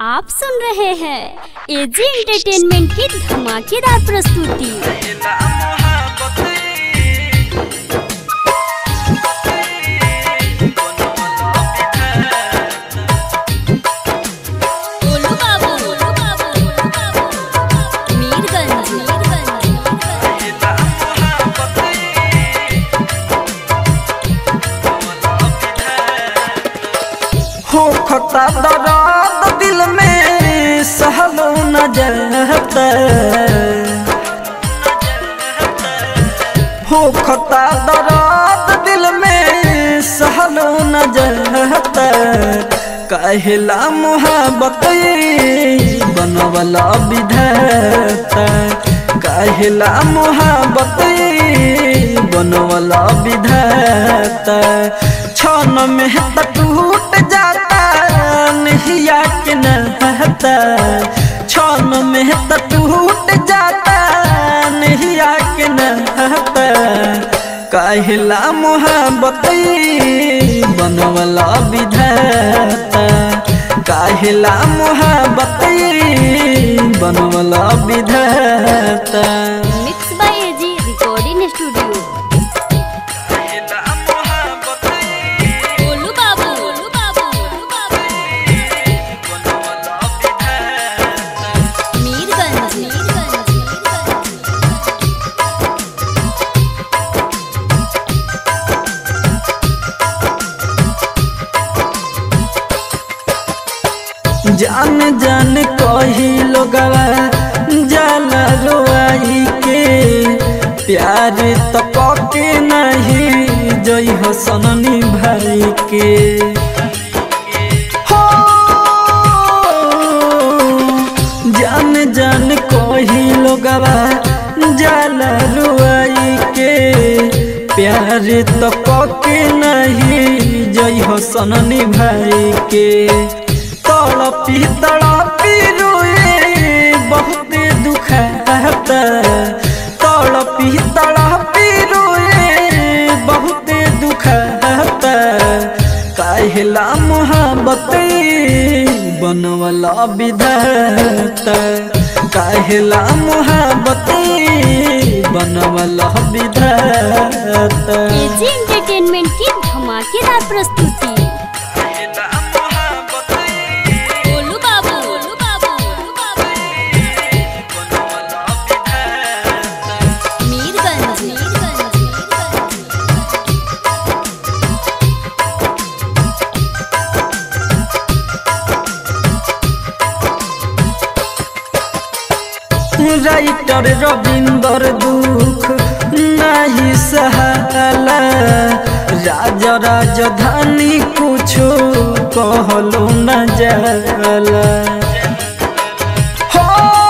आप सुन रहे हैं एजी एंटरटेनमेंट की धमाकेदार प्रस्तुति गोलू बाबू, गोलू बाबू, गोलू बाबू। मीरगंज, मीरगंज। हो खता दर्द दिल में सहलो न जाता हो खता दर्द दिल में सहलो न जाता कहला मोहब्बत बनवला विधाता कहला मोहब्बत बनवला विधाता क्षण में त टूट जाता नहिया के नहता क्षण में त टूट जाता नहिया के नहता कहला मोहब्बत बनवला विधाता कहला मोहब्बत बनवला विधाता mix by AG recording studio Golu Babu, Golu Babu, Golu Babu. Mirganj, Mirganj, Mirganj. जान जान कही लोगवा जाला रोआई के प्यार तो पके नहीं जई हो सननी भाई के हो जान जान कही लोगवा जाला रोआई के प्यार तो पके नहीं जई हो सननी भाई के तड़पी तड़पी रोए बहुत दुखता तड़पी तड़पी रोए बहुत दुखता कहला मोहब्बत बनवला विधाता कहला मोहब्बत बनवला विधाता एजी एंटरटेनमेंट की धमाकेदार प्रस्तुति गोलू बाबू, गोलू बाबू, गोलू बाबू। मीरगंज, मीरगंज, मीरगंज। राइटर रविंदर दुख नहीं सहाला राजा राजधानी कुछो कहलो न जाला हो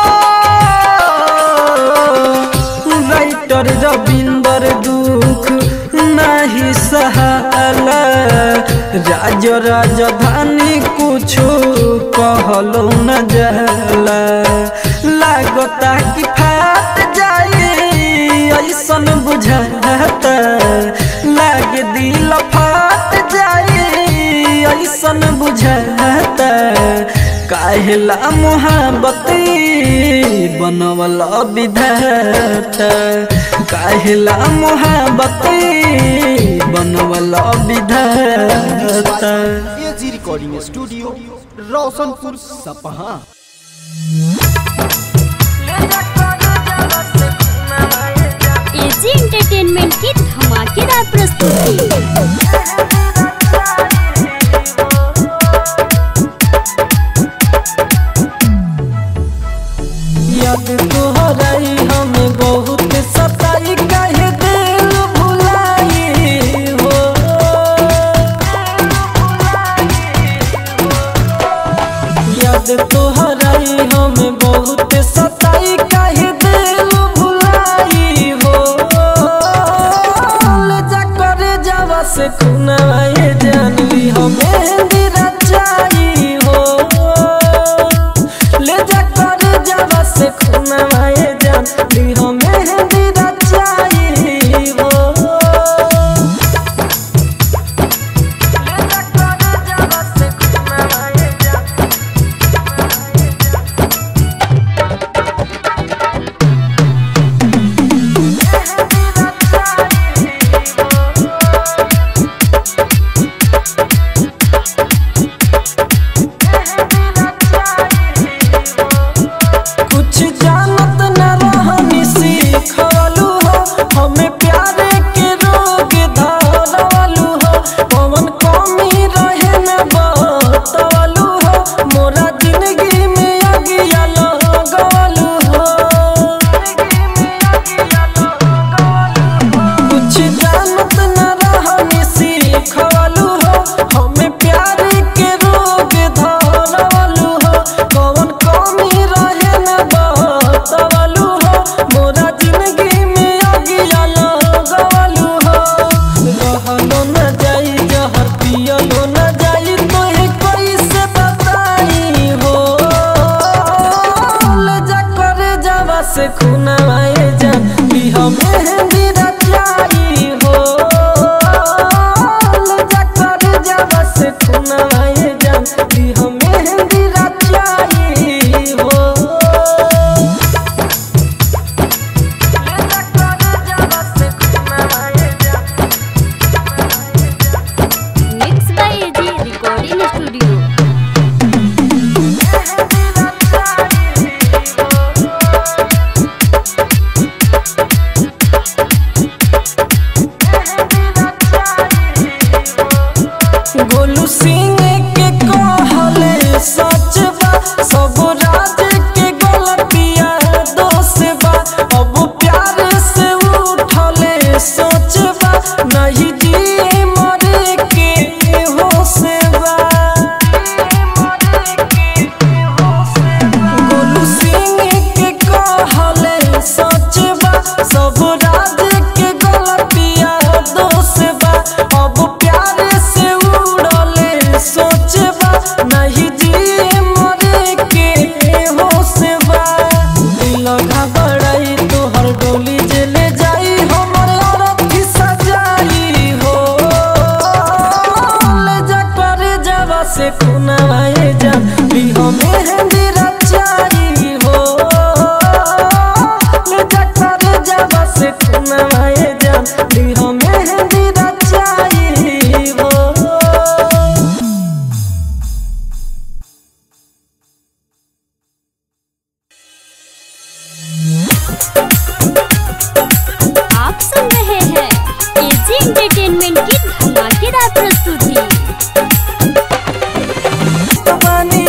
राइटर रविंदर दुख नहीं सहाला राज राजधानी कुछो कहलो न जाला लागता कि फाट जाए ऐसन बुझाता लाग दिल फाट जाए ऐसन बुझाता काहेला मोहब्बत बनवला विधाता काहेला मोहब्बत बनवला विधाता एजी रिकॉर्डिंग स्टूडियो रोशनपुर सपहा एजी एंटरटेनमेंट की धमाकेदार प्रस्तुति याद तोहराई हमें बहुत सताई काहे दिल भुलाई हो याद तोहराई हमें बहुत सताई काहे दिल भुलाई हो ले जा करे जावा से खुनाए जानवी हमें रचाई हो ले जा कर जावा से खुनाए जानवी हमें रचाई हो ले जा कर जावा से खुनाए खुनवाए जान लिह मेहंदी रचाई हो ले जा कर जावा से खुनवाए जान लिह मेहंदी रचाई हो mix by AG recording studio Golu Singh के कहले सच बा सब राज के गलतिया दोष बा अब प्यार से उठले सोच बा नहीं जी मरे के होश बा गोलू सिंह के कहले सच बा सब राज के गलतिया दोष बा अब प्यार से उड़ले सोच बा नहीं जी मरे के होश बा दिल घबराई तोहर डोली जे ले जाई हमर औरत की सजाई हो ले जा कर जावा से खुनवाए जा लिह मेहंदी रचाई हो ले जा कर जावा से खुनवाए जा लिह मेहंदी रचाई हो आप सुन रहे हैं एजी एंटरटेनमेंट की धमाकेदार प्रस्तुति बानी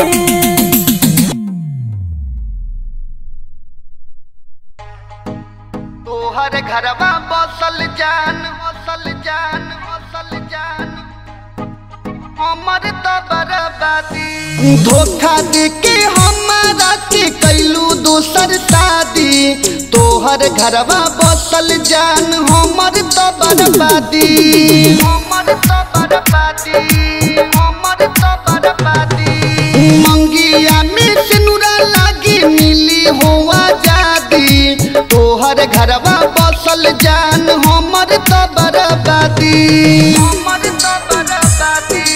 तोहर घरवा बसल जान बसल जान बसल जान हमर तो बर्बादी धोखा दे के हमारा के कैलू दोसर शादी तोहर घरवा बसल जान हमर तो बर्बादी हमर तो बर्बादी हमर तो बर्बादी मंगिया में सिनुरा लागी मिली हो आजादी तोहर घरवा बसल जान हमर तो बर्बादी हमर तो बर्बादी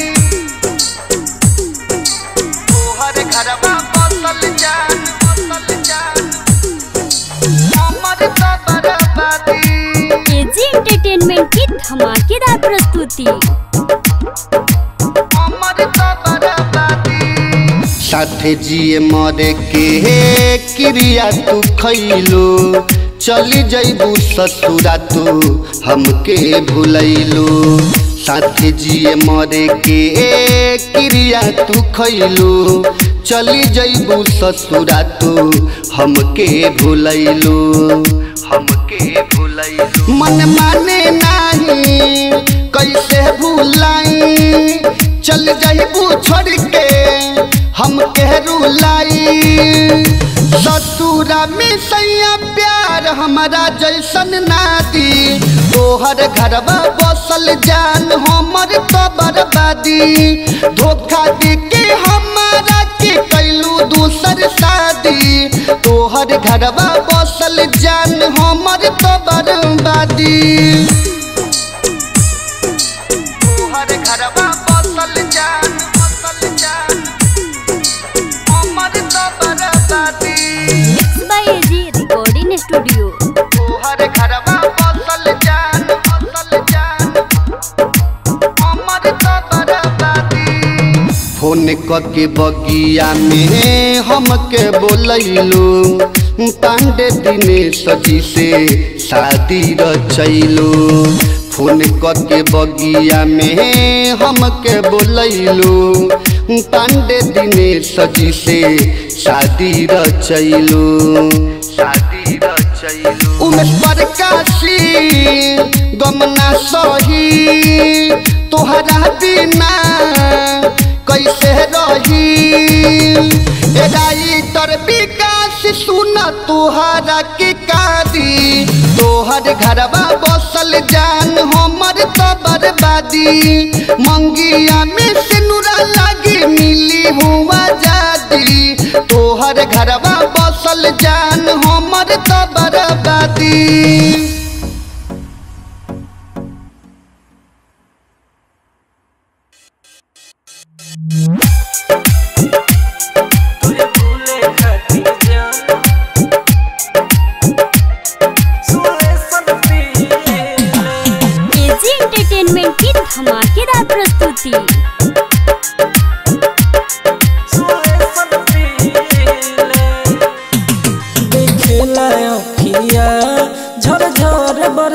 तोहर घरवा बसल जान बसल जान हमर तो बर्बादी एजी एंटरटेनमेंट की धमाकेदार प्रस्तुति हमर तो बर्बादी साथे जिए मरे के क्रिया तू खैलो चली जैबू ससुरा तू हमके भूलैलो साथे जिए मरे के क्रिया तू खैलो चली जैबू ससुरा तू हमके भूलैलो हमके भूलैलो मन माने नाही कैसे भूलाई चल जैबू छोड़ के हम कहरू लाई ससुरा में सैया प्यार हमारा जैसन नादी तोहर घरवा बसल जान हमर तो बर्बादी धोखा दे के हमारा के कैलू दूसर शादी तोहर घरवा बसल जान हमर तो बर्बादी तोहर घरवा बसल जान बसल जान हमर तो बर्बादी mix by AG recording studio तोहर घरवा बसल जान बसल जान हमर तो बर्बादी फोन के बगिया में हमके बोलैलो पांडे दिनेश जी से शादी रचैलो फोन के बगिया में हमके बोलैलो पांडे दिनेश जी से शादी रचैलो शादी रचैलो उमेश प्रकाशी गमना सही तोहरा बिना कैसे रही ए राइटर विकास सुन तोहरा के कादी तोहर घरवा बसल जान हमर तो बर्बादी मंगिया में सिनुरा लागी मिली हुआ जादी तोहर घरवा बसल जान हमर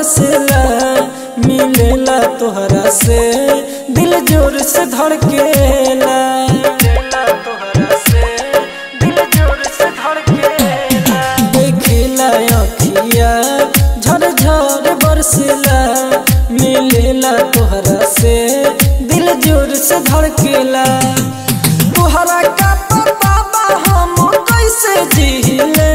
बरसेला मिलेला तोहरा से दिल जोर से धड़केला मिलेला तोहरा से दिल जोर से धड़केला देखेला अखिया झर झर बरसेला मिलेला तोहरा से दिल जोर से धड़केला तोहरा का पता बा हम कैसे जीले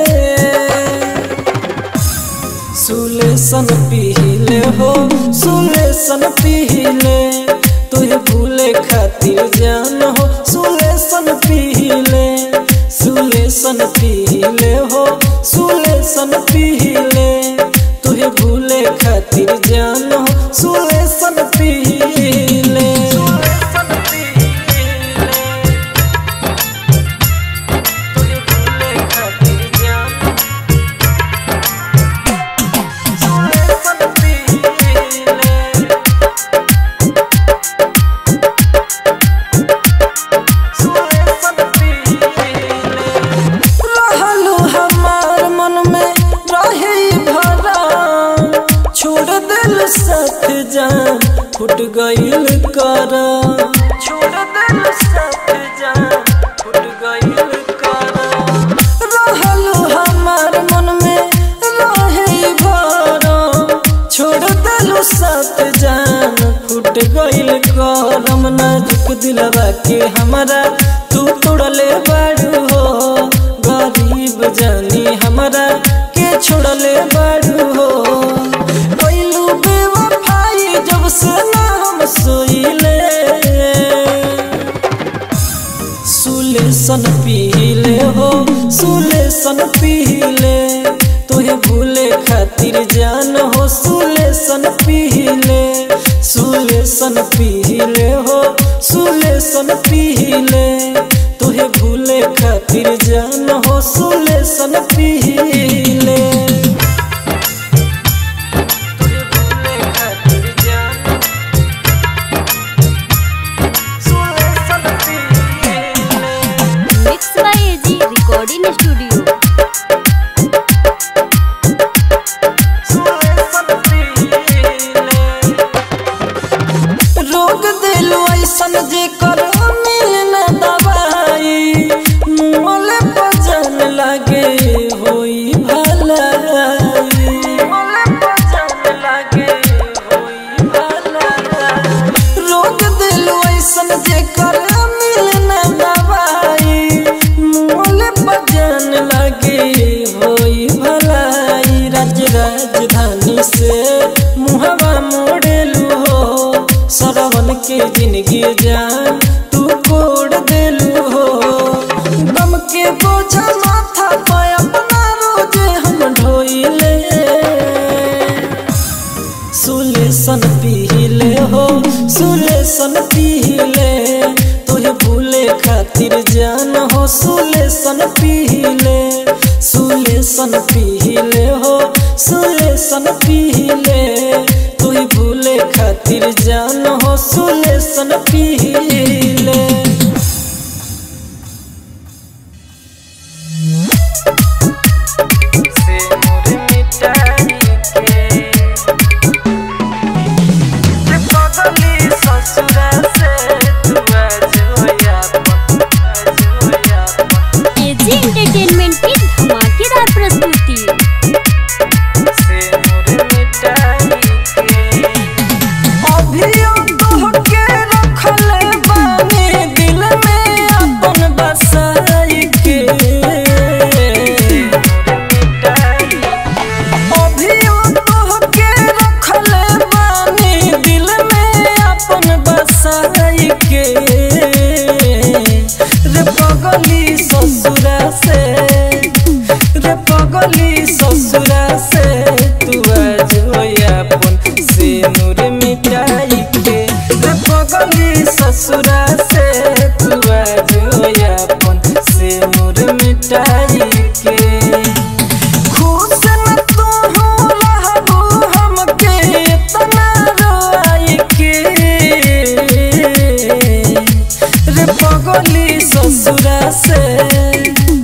सुलेसन पीले हो सुलेसन पीले तुझे भूले खातिर जान हो सुलेसन पीले सुलेसन पीले हो सुलेसन पीले तुझे भूले खातिर जान हो सुलेसन पीले सुलेसन पीले तुझे भूले खातिर जान सुलेसन पीले रहलू हमार मन में रहे भरा छोड़ दिल साथ जान फुट गईल कर छोड़ दिल साथ जान फुट गईल कर रहलू हमार मन में रहे भरा छोड़ दिल साथ जान फुट गईल करम नाजुक दिलवा के हमारा तू तोड़ले बाड़ू हो गरीब जानी हमारा के छोड़ले बाड़ू हो कैलू बेवफाई जब से ना हम सोइले सुलेसन पीले हो सुलेसन पीले तोहे भूले खातिर जान हो सुलेसन पीले सुलेसन पीले हो सुलेसन पीले तोहे भूले खातिर जान हो सुलेसन पीले तोहे भूले खातिर जान सुलेसन पीले mix by AG recording studio रोग दिल ऐसन जे कर मिल न दवाई मोल पजन लगे होई भलाई मोल पजन लगे होई भलाई रोग दिल ऐसन जे कर मिल न दवाई मोल पजन लगे होई भलाई राज राजधानी से मुहवा मोड़ेलू हो सरवन के जिंदगी जान तू कोड़ देलू हो गम के बोझा माथा पे अपना रोजे हम ढोइले सुलेसन पीले हो सुलेसन पीले तुझे भूले खातिर जान हो सुलेसन पीले सुलेसन पीले हो सुलेसन पीले तुझे भूले खातिर जान हो सुलेसन पीले से मोर मिटाई के जे पगली ससुरा से तू आज होया आज होया एजी एंटरटेनमेंट की धमाकेदार प्रस्तुति से मोर मिटाई के अभियो तोहके रखले बानी दिल में अपन बसाई के अभियो तोहके रखले बानी दिल में अपन बसाई के रे पगली ससुरा से रे पगली ससुरा से तू आज होया अपन से नूर मिटाई के रे पगली ससुरा से तू आज होया अपन से नूर मिटाई के खुश न तू हो रहबू हमके इतना रोई के रे पगली ससुरा से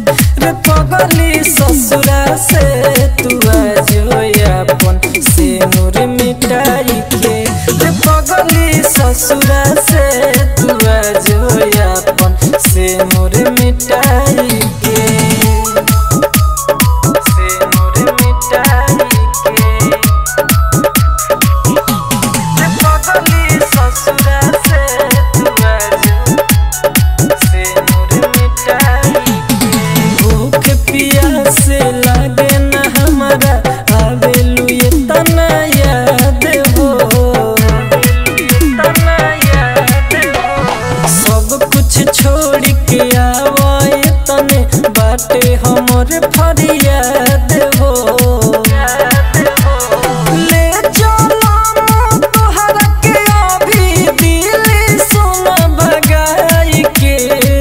रे पगली ससुरा से तू आज होया अपन से मिटाई के से नूर मिटाई के रे पगली ससुरा से तू आज से नूर मिटाई भूख प्यास लागे न हमारा आवेलू ये तना याद हो तना याद हो सब कुछ छोड़ के आवाए तने बाटे हमर फरियाद हो ले चलो तोहरा के अभी दिल सुन बगाई के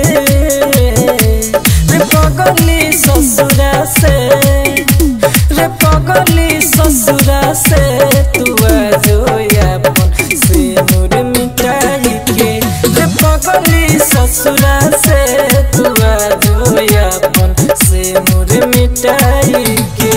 रे पगली ससुरा से रे पगली ससुरा से तू आजो अपन से नूर मिटाई के रे पगली ससुरा से तू आजो अपन से नूर मिटाई के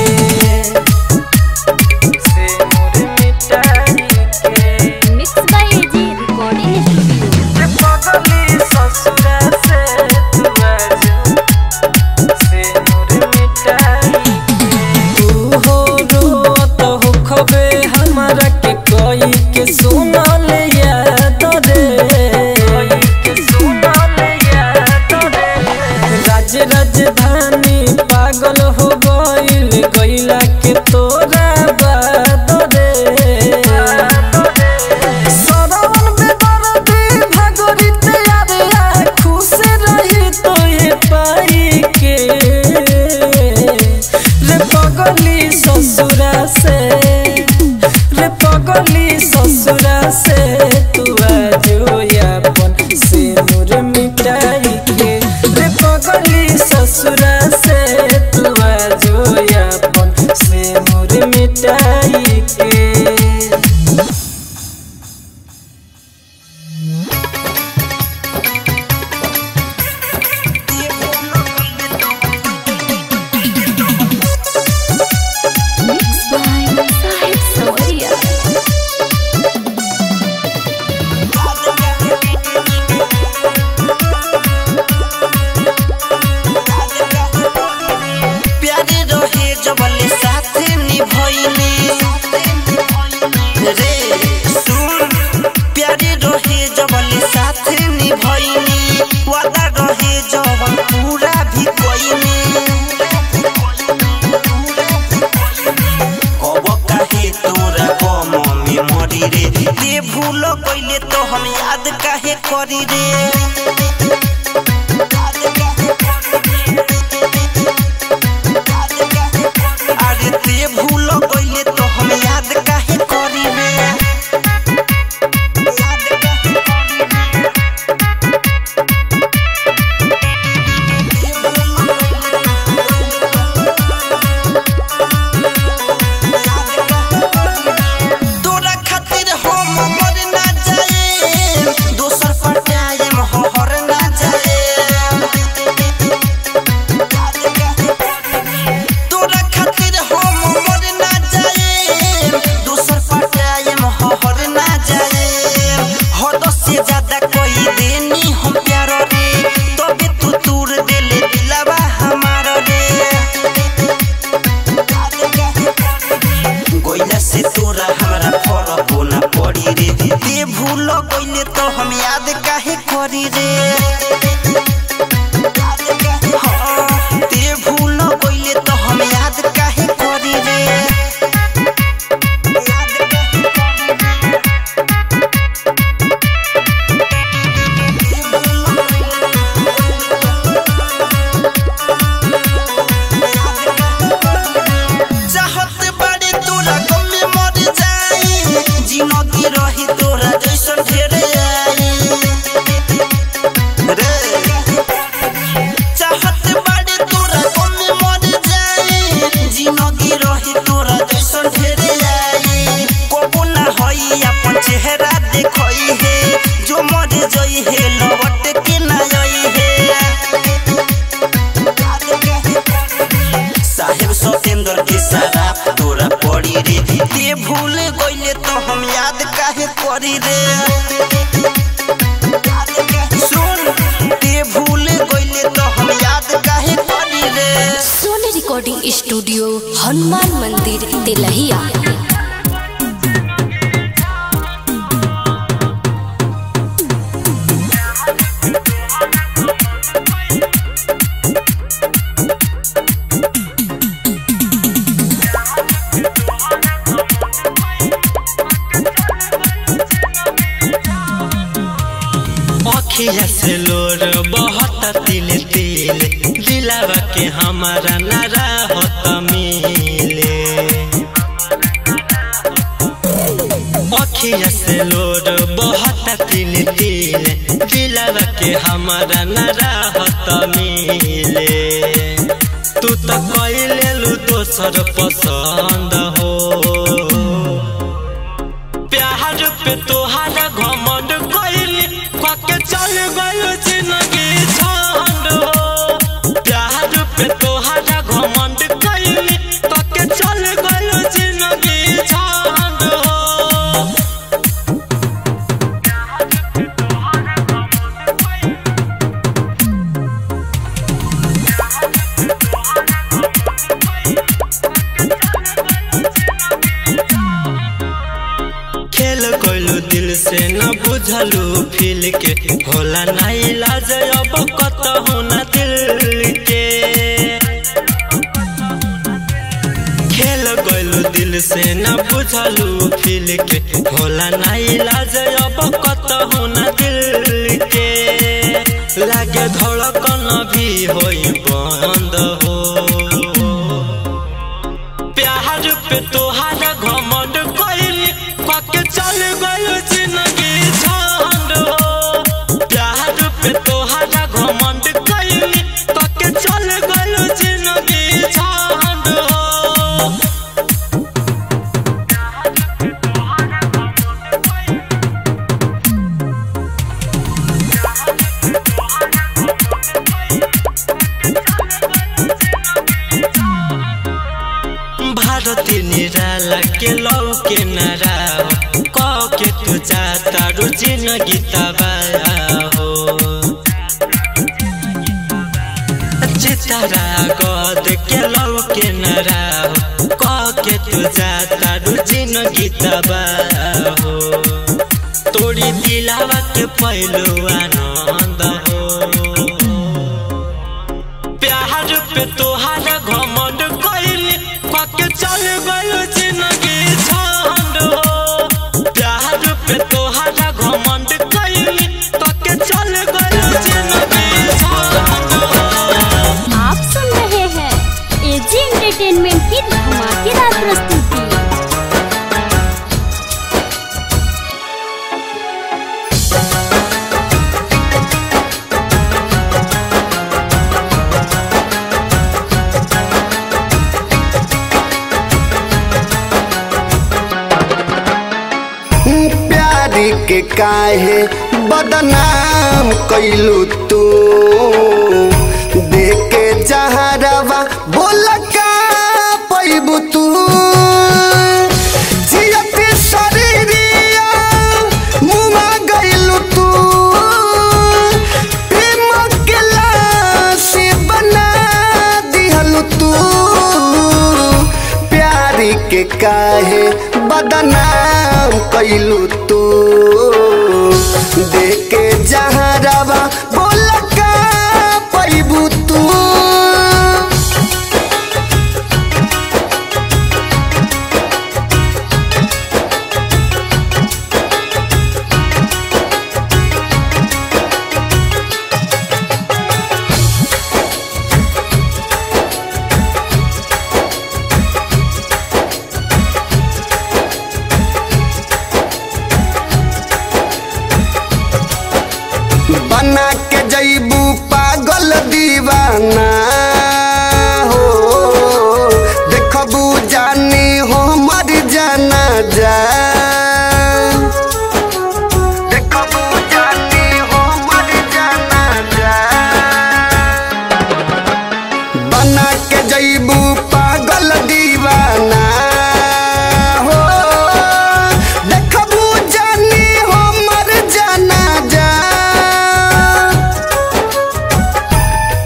से नूर मिटाई के mix by AG recording studio रे पगली ससुरा से तू आजो से नूर मिटाई तू हो रोत हो खबे हमरा के कोई के सुनल याद रे के सुनल याद रे राज राजधानी पागल हो गइल गइला के तोरा बात रे सरवन बेदर्दी भगोरित यारे खुश रही तो ये पाई के रे पगली ससुरा से रे पगली ससुरा से तू आजो अपन से नूर मिटाई के रे पगली ससुरा से तू आजो अपन से नूर मिटाई के मिक्स बाय साहिब सवरिया प्यारे रहे जबले साथे निभइले रे सुन प्यारे रहे जबले साथे निभइले वादा रहे जवन पूरा भी कइले कब काहे तोरा गम में मरी रे ते भूल कइले तो हम याद काहे करी रे याद काहे करी रे अरे ते भूल गइले तो हम याद काहे करी रे याद काहे करी रे तोरा खातिर हम मर ना जाए दोसर पर जाए हर ना जाए तोरा खातिर हम मर ना जाए दोसर पर जाए हर ना जाए हद से ज्यादा कोई देनी हम प्यार रे तबे तू दूर देले दिलावा हमार रे गइला से तोरा हमरा फरक ना पड़ी रे ते भूल गइले तो हम याद काहे करी रे हाँ, ते भूल गइले तो हम याद काहे करी रे याद काहे करी रे चाहत बाड़ी तोरा गम में मर जाई जिंदगी रही तोरा जैसन ढेर आई रे चाहत बाड़ी तोरा गम में मर जाई जिंदगी रही तोरा जैसन ढेर आई कबो ना होई अपन चेहरा देखई है जो मर जई है लौट के ना आई है साहेब सतेंद्र के शराब तोरा पड़ी रे ते भूल गइले तो हम याद काहे करी रे सुन ते भूल गइले के तो हम याद काहे करी रे सोनी रिकॉर्डिंग स्टूडियो हनुमान मंदिर तेलहिया अखिया से लोर बहुत तिल तिल दिलावा के हमारा नारा होत मिले अखिया से लोर बहुत तिल तिल दिलावा के हमारा नारा होत मिले तू तो कैले लू दोसर पसंद हो प्यार पे तोहारा घमंड कइली कके चल गयो जिंदगी छंड हो प्यार पे तोहारा घमंड कइली कके चल गयो जिंदगी छंड हो खेल कोइलू दिल से न बुझलू फील के होला ना इलाज अब कतहु न दिल के खेल गइलू दिल से न बुझलू फील के होला ना इलाज अब कतहु न दिल के लागे धड़कन भी होई बंद हो प्यार पे तोहारा घमंड कइली कके चल गयो जिंदगी झंड हो प्यार पे तोहारा घमंड कइली कके चल गयो जिंदगी झंड हो भारती निराला के लौ के नारा कह के तू जाता रू जिंदगी तबाया हो चितारा गद के लौ के नारा कह के तू जाता रू जिंदगी तबाया हो तोरी दिलावा के पहलू आनंद हो प्यार पे तोहारा घमंड कइली कके चल गयो जिंदगी झंड हो प्यार पे तोहारा घमंड कइली कके चल गयो जिंदगी झंड हो आप सुन रहे हैं एजी एंटरटेनमेंट की धमाकेदार प्रस्तुति प्यारी के काहे बदनाम कैलू तू देखे जहरवा बोल का पैबू तू जियत शरीरिया मुआ गइलू तू प्रेम के लाशी बना दिहलू तू प्यारी के काहे बदनाम कैलू तू देखे जहरवा बोल का पैबू तू बना के जैबू पागल दीवाना हो देखबू जानी हो मर जाना जा देखबू जानी हो मर जाना जा बना के जैबू पागल दीवाना हो देखबू जानी हो मर जाना जा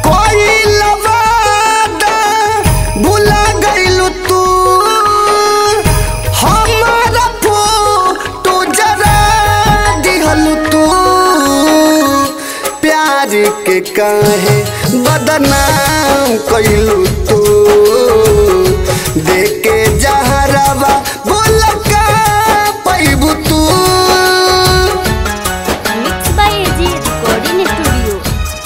काहे बदनाम कैलू तू देके जहरावा बोल का पैबू तू mix by AG recording studio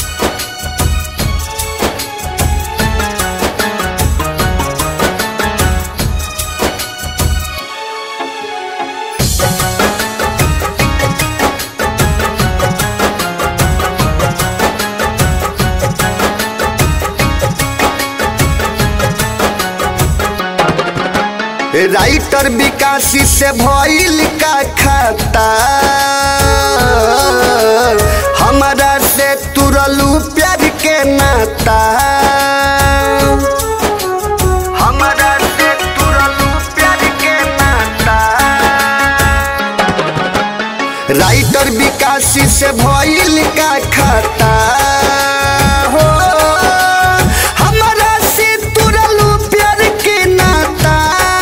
writer विकासी से भइल का खाता हमारा से तुरलू प्यार के नाता हमारा से तुरलू प्यार के नाता राइटर विकासी से भइल का खाता हो हमारा से तुरलू प्यार के नाता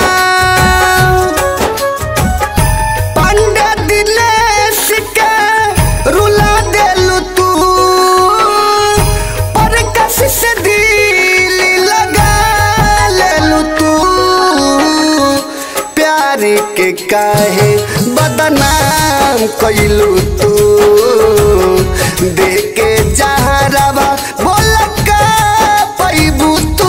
पंडा दिनेश के रुला देलू तू पर कस से दिल लगा लेलू तू प्यार के काहे बदनाम कैलू तू देके जहरावा बोल का पैबू तू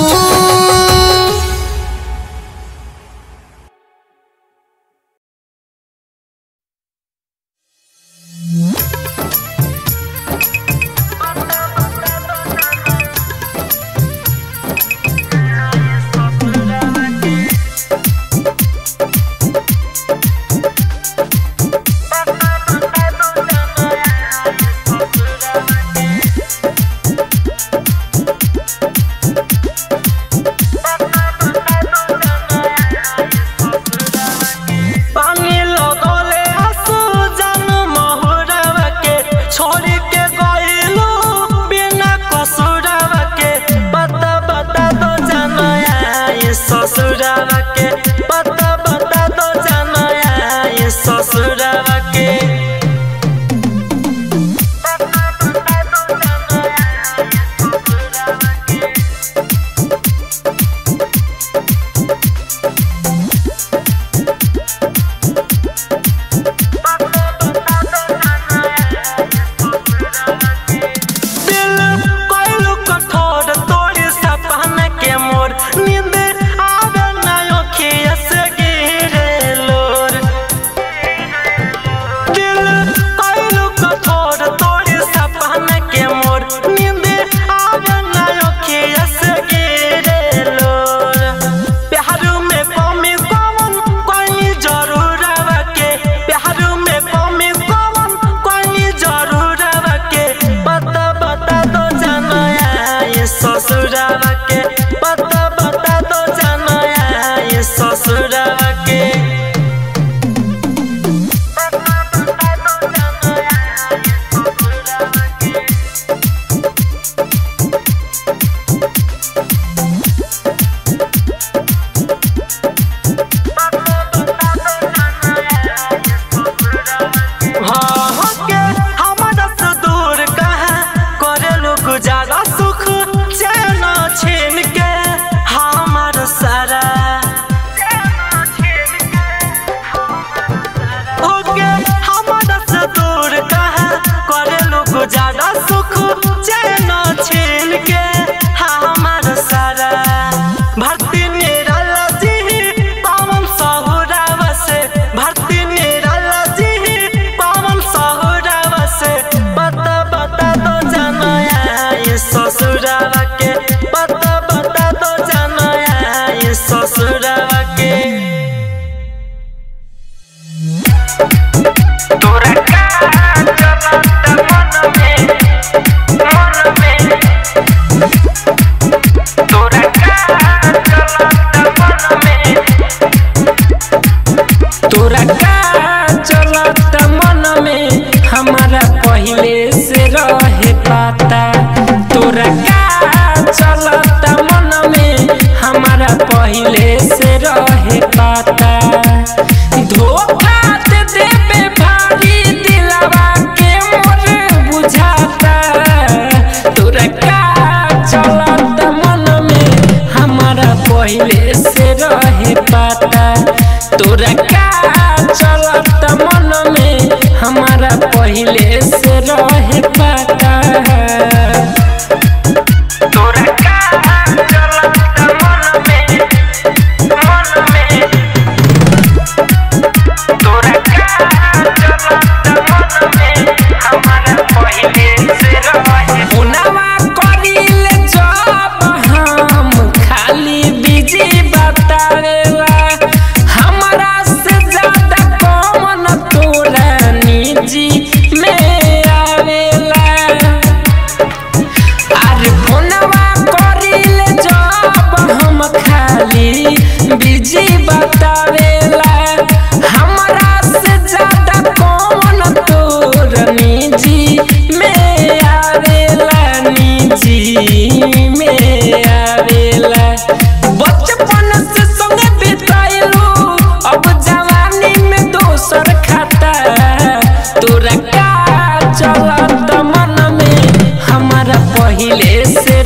पानी लगले आंसू जान महुरवा के छोड़ के गइलो बिना कसुरवा के बता बता दो जानया ये ससुरवा के बता बता दो जानया ये ससुरवा के दिल कोइलू कठोर तोड़ी सपना के मोर नींद आवे ना अखिया से गिरे लोर दिल कोइलू कठोर तोड़ी सपना के मोर नींद आवे ना अखिया से गिरे लोर प्यार में कमी कौन कोई जरूर के प्यार में कमी कौन कोई जरूर के बता बता दो जानया ये ससुरवा के बता बता दो जानया ये ससुरवा के हाँ के हमारा से दूर कहाँ करेलू गुजारा सुख चैन छीन के हमार सारा ओके हमारा से दूर कहाँ करेलू गुजारा सुख चैन छीन के हमार सारा भक्ति निराला जी पावन सहुरावा से भक्ति निराला जी पावन सहुरावा से बता बता दो जानया ये ससुरावा के बता बता दो जानया ये ससुरावा के तोरा का चलत मन में मन में तोरा का चलत मन में तोरा का चलत मन में हमारा पहले से रहे पाता तोरा का चलत मन में हमारा पहले से रहे पाता धोखा दे देबे भारी दिलवा के मोर बुझाता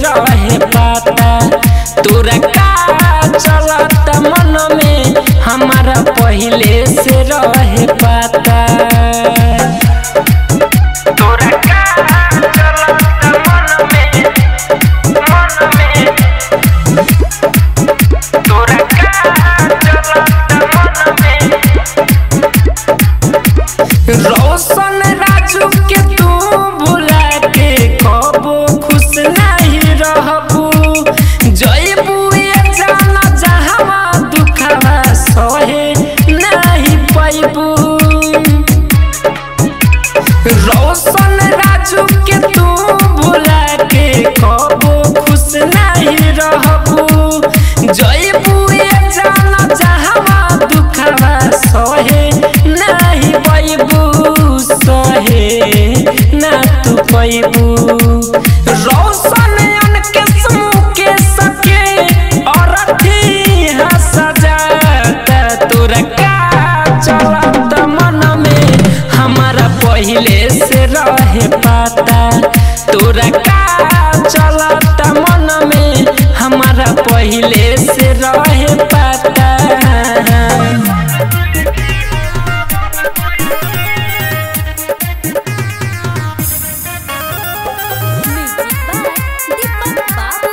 रहे पाता तोरा का चलत मन में हमारा पहले से रहे पाता तोरा का चलत मन में मन में तोरा का चलत मन में रोशन राजू के तू भुला के कबो खुश नहीं रहबू जयबू ये जाना जहाँ दुखवा सहे नहीं पैबू रोशन राजू के तू भुला के कबो खुश नहीं रहबू जयबू ये जाना जहाँ दुखवा सहे नहीं पैबू सहे ना तू पैबू रोशन अनके समूह के सके और अथी सजाता तोरा का चलत मन में हमारा पहले से रहे पाता तोरा का चलत मन में हमारा पहले से रहे पाता म्यूजिक बाय दीपक बाबू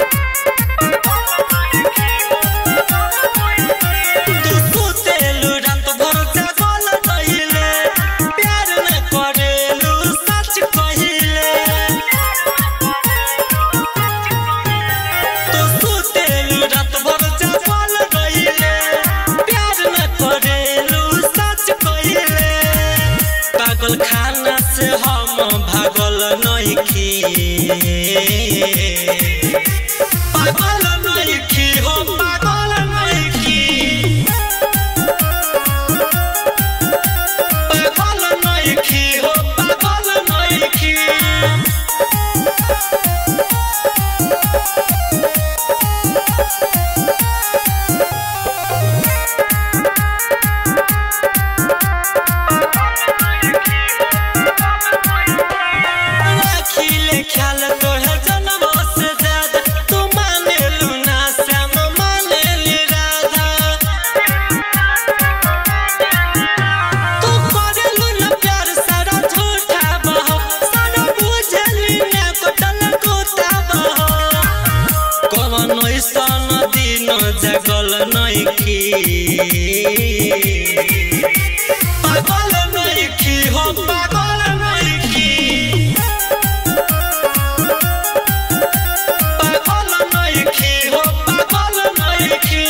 तू सुतेलु रात भर जागल रहिले प्यार न करेलु सच कहिले तू सुतेलु रात भर जागल रहिले प्यार न करेलु सच कहिले पागल खाना से हम भागल नइखी पागल नइखी हो पागल नइखी पागल नइखी हो पागल नइखी राखिले ख्याल तोहे जन्म से ज्यादा तू मानेलु ना श्याम मानेली राधा तू करेलु ना प्यार सारा झूठा बहो सारा बुझेली ना कोटल कोता बहो कवन ऐसन दिन जगल नइखी पागल नइखी हो पागल नइखी पागल नइखी हो पागल नइखी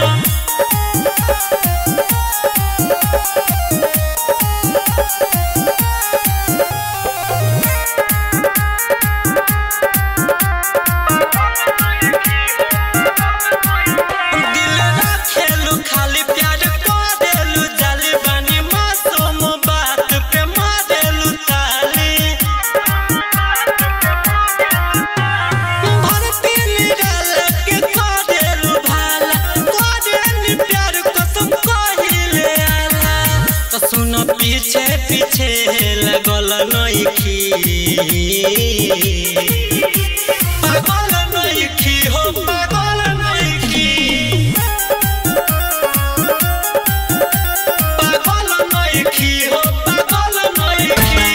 दिल राखेलु खाली प्यार करेलु जाली बानी मासूम बात पे मारेलु ताली भरती निराल के करेलु भाला करेलु प्यार कसम कहिले आला तो सुन पीछे पीछे लगल नइखी पागल नइखी हो पागल नइखी पागल नइखी हो पागल नइखी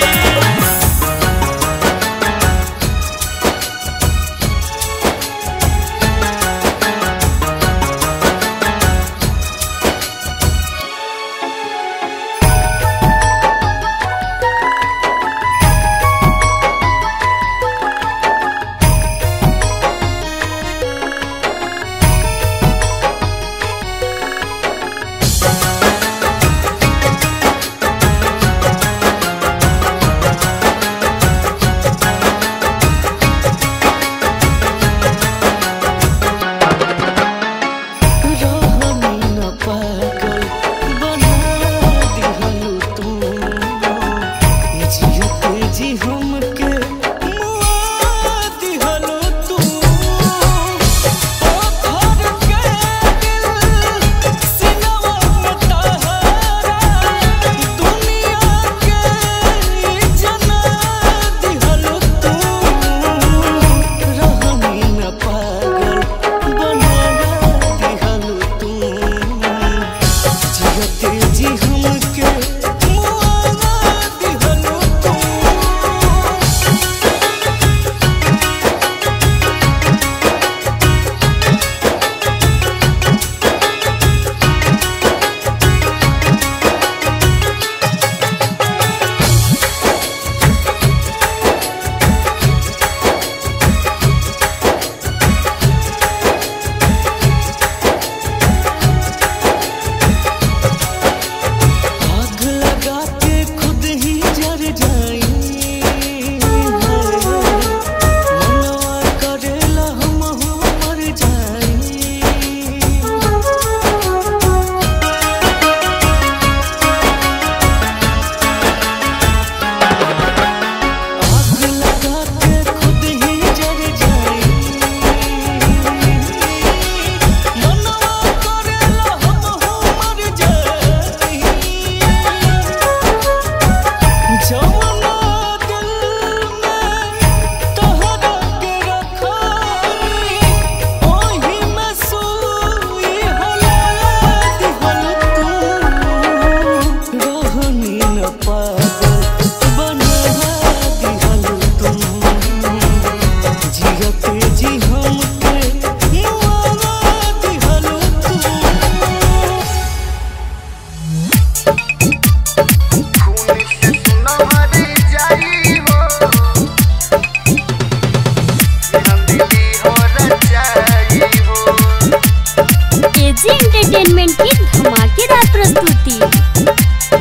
एजी एंटरटेनमेंट की धमाकेदार प्रस्तुति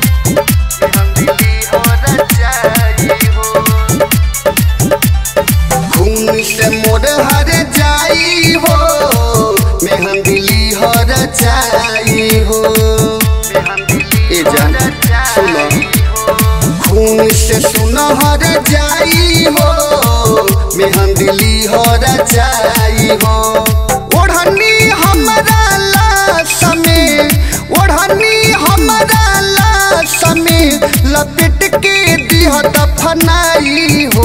खून से मोर हर जाई हो मेहंदिली हर जाई हो ए जान सुनो खून से सुनहर जाई हो मेहंदिली हर जाई हो ओढ़नी हमरा लाश में ओढ़नी हमरा लाश में लपेट के दिह दफनाई हो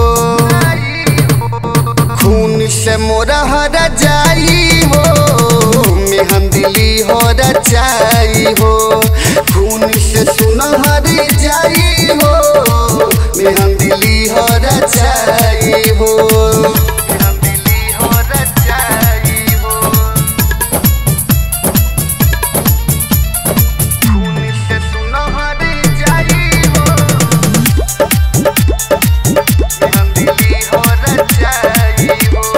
खून से मोरा हर जाई हो मेहंदिली हो जाई हो खून से सुनहर जाई हो मेहंदिली हो जाई हो मेहंदिली हो जाई हो खून से सुनहर जाई हो मेहंदिली हो जाई हो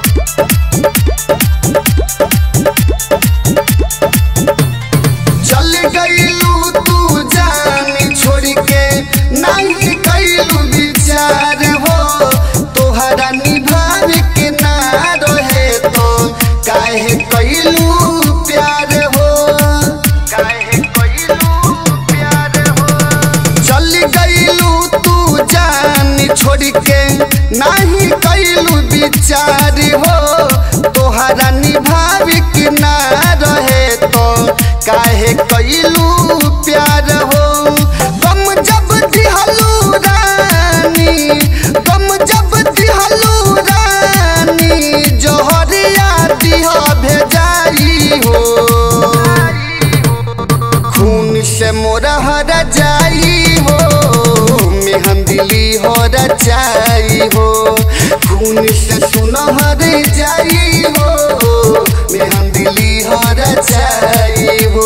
चल गईलू तू जान छोड़ के नहीं कैलू विचार हो तोहरा निभाव के ना रहे तो काहे कैलू प्यार हो काहे कैलू प्यार हो चल गईलू तू जान छोड़ के नहीं कैलू विचार हो तोहरा निभाव के ना रहे तो काहे कैलू प्यार हो गम जब दिहलू रानी गम जब दिहलू रानी जोहरिया दिह भेजाई हो खून से मोरा हर जाई हो मेहंदिली हो जाई हो खून से सुनहर जाई हो मेहंदिली हो जाई हो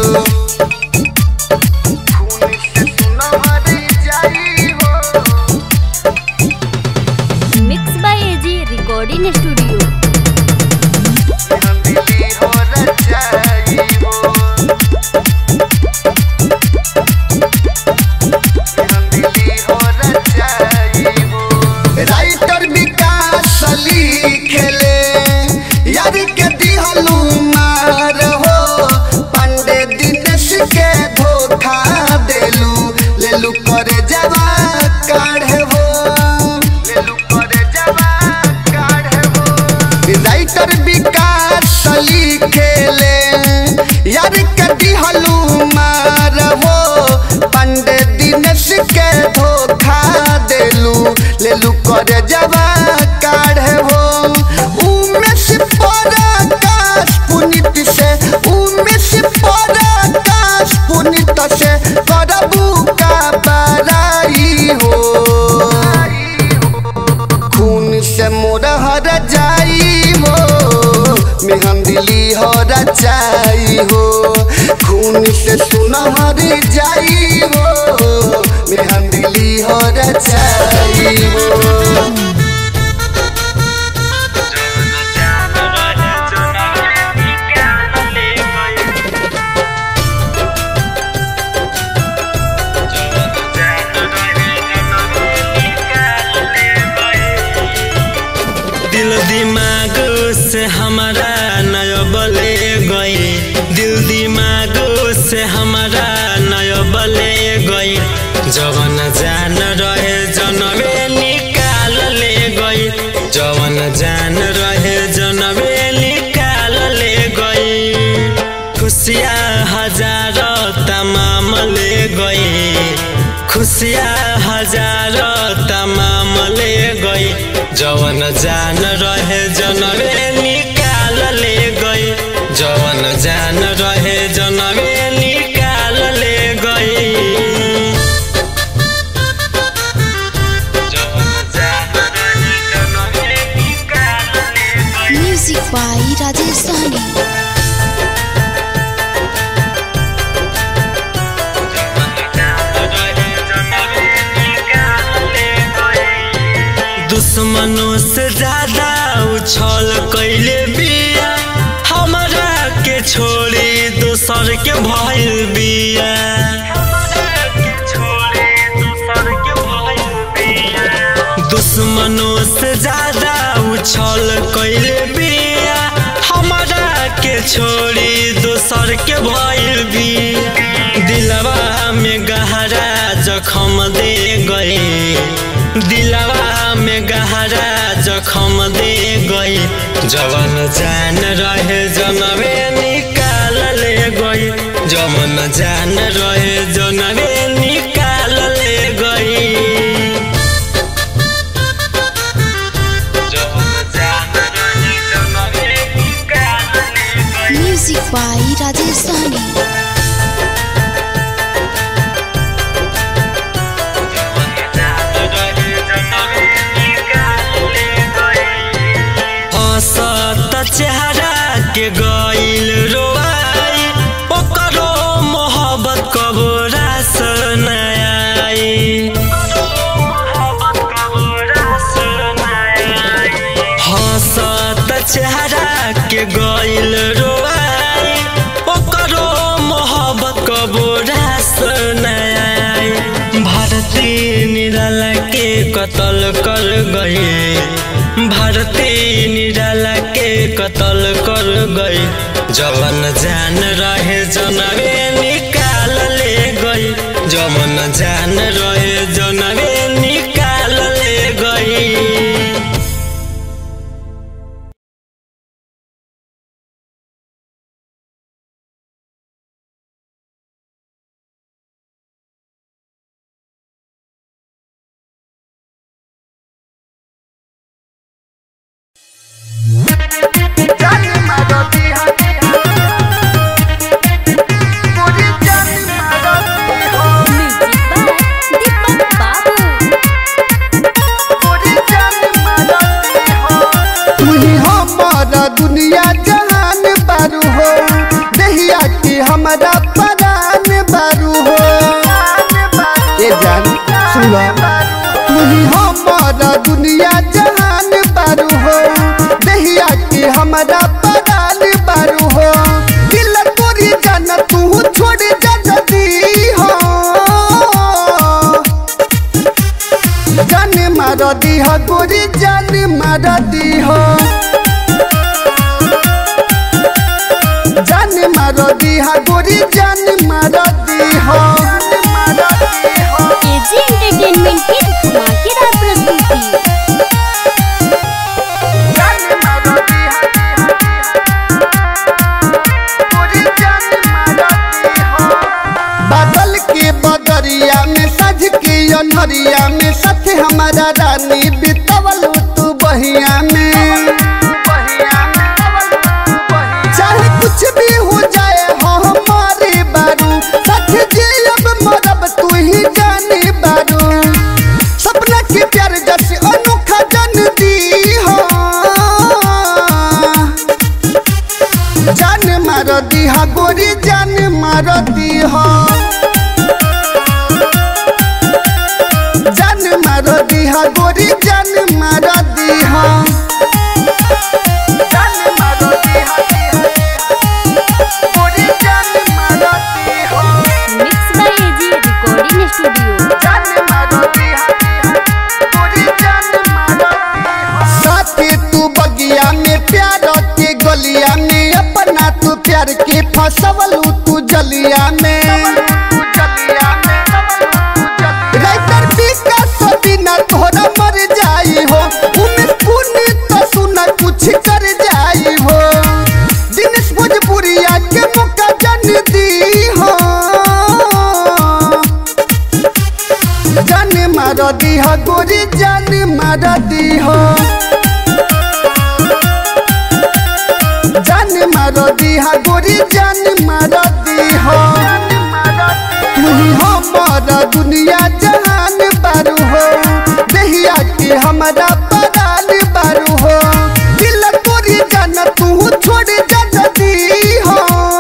खून से सुनहर जाई हो mix by AG recording studio मेहंदिली हो जाई हो मेहंदिली हो जाई हो राइटर विकास लिखेले यार के दिहलू मार हो पंडे दिनेश के धोखा देलू लेलू करे जवा काढ़े हो लेलू करे जवा काढ़े हो राइटर विकास लिखेले यार के दिहलू मार हो पंडे दिनेश के धोखा देलू लेलू करे जवा काढ़े हो उमेश पराकाश पुनित से उमेश पराकाश पुनित से करबू का बड़ाई हो खून से मोर हर जाई हो मेहंदिली हो जाई हो खून से सुनहर जाई हो मेहंदिली हो जाई हो दिल दिमाग से हमारा नय बले गई दिल दिमाग से हमारा नय बले गई जवन जान रहे जनवे निकाल ले गई जवन जान रहे जनवे निकाल ले गई खुशियाँ हजार तमाम ले गई खुशियाँ हजार तमाम ले गई जवन जान रहे जनवे निकाल ले गई जवन जान रहे जनवे निकाल ले गई जवन जान रहे जनवे निकाल ले गई म्यूजिक बाय राजेश सहनी दुश्मनों से ज्यादा उछल कैले बिया हमरा के छोड़ के भइल बिया दुश्मनों से ज्यादा उछल कैले बिया हमारा के छोड़ी दोसर के भइल बिया दिलवा में गहरा जखम दे गए दिलवा में गहरा जखम दे गई जवन जान रहे जनवे निकाल ले गई जवन जान रहे जनवे निकाल ले गई म्यूजिक बाई राजेश सहनी हसत चेहरा के गइल रोआई ओकरो मोहब्बत कबो रास नयाई हसत चेहरा के गइल रोआई ओकरो मोहब्बत कबो रास नयाई भारती निराला के कत्ल कर गई भारती निराला के कत्ल कर गई जवन जान रहे जनवे निकाल ले गई जवन जान रहे जनवे निकाल ले गई म्यूजिक बाय दीपक बाबू तुही हमारा दुनिया जहान बारू हो दहिया की हमारा परान बारू हो ये जान सुनो तुही हमारा दुनिया जहान बारू हो दहिया की हमारा परान बारू हो दिल तोरी जान तू छोड़ जा जदी हो जान मार दी हो गोरी जान मार दी हो जान मार दी हो गोरी जान मार दी हो एजी एंटरटेनमेंट की धमाकेदार प्रस्तुति बादल के बदरिया में सज के अनहरिया में साथ हमारा रानी बितवल तू बहिया में चाहे कुछ भी हो जाए हो हमारे बारू साथ जियब मरब तू ही जाने बारू सपना के प्यार जैसे अनोखा जन दी हो जान मार दी हा गोरी जान मार दी हो जान मार दी हा गोरी जान मार दी हो जान मार दी हा गोरी जान मार दी हो mix by AG recording studio जान मार दी हा गोरी जान मार दी हो साथे तू बगिया में प्यार के गलिया में अपना तू प्यार के फसवल तू जलिया में राइटर विकास बिना तोहरा मर जाई हो उमेश पुण्य तो सुना कुछ कर जाई हो दिनेश भोजपुरिया के मौका जन दी हो जान मार दी हो गोरी जान मार दी हो जान मार दी हो गोरी जान मार दी हो तुही हमारा दुनिया जहान बारू हो दहिया की हमारा परान बारू हो दिल तोरी जान तू छोड़ जा जदी हो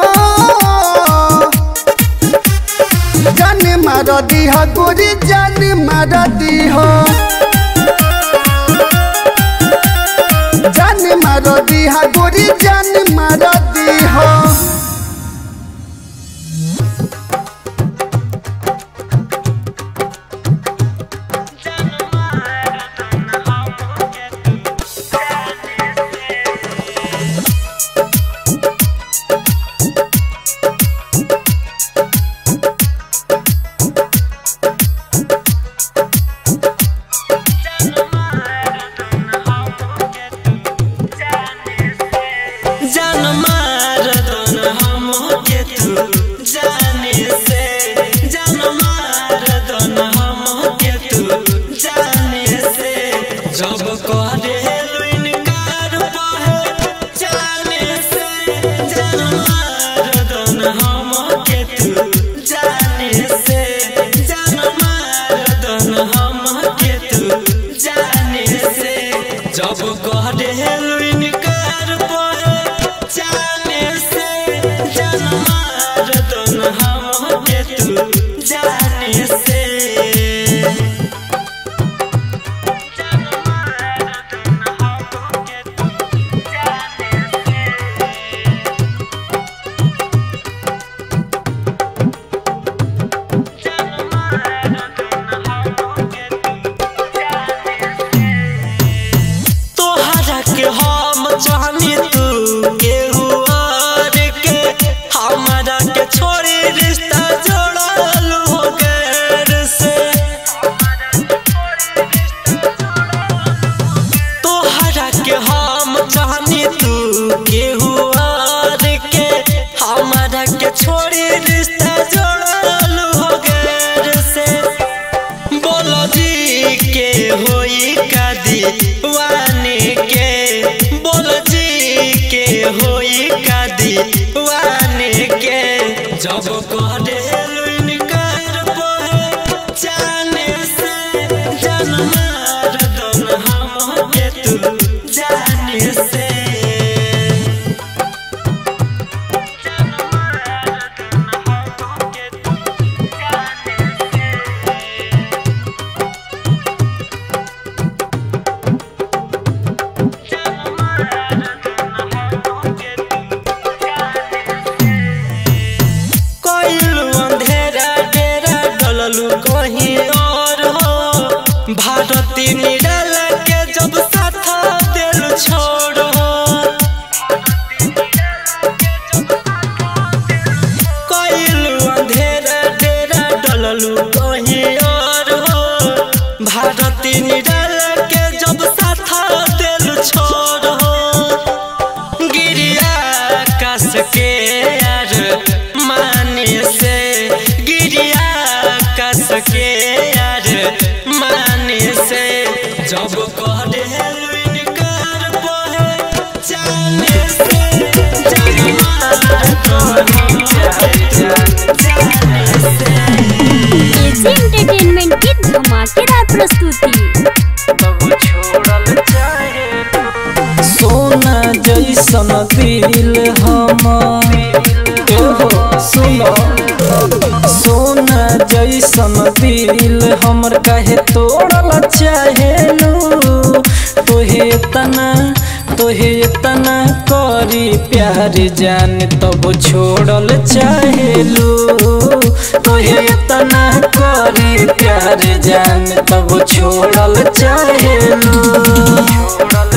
जान मार दी हो गोरी जान मार दी हो जान मार दी हो गोरी जान मार दी हो दीवाने के जब करे इनकार जाने से जनमार दन हम के तू जाने से कोइलू अंधेरा डेरा डललू कहीं और हो भारती निडल के जब साथ दिल छोड़ो कोइलू अंधेरा डेरा डललू कहीं और हो भारती निडल के जब साथ दिल छोड़ो गिरिया कस के यार माने से गिरिया कस के यार माने से जब कहते इनकार पहे जाने से एजी एंटरटेनमेंट की धमाकेदार प्रस्तुति सोना जैसन दिल हम एहो सुनो सोना जैसन दिल हमर काहे तोड़ल चाहेलू तोहे तना तोहे तना करी प्यार जान तब छोड़ल चाहेलू तोहे तना करी प्यार जान तब छोड़ल चाहेलू छोड़ल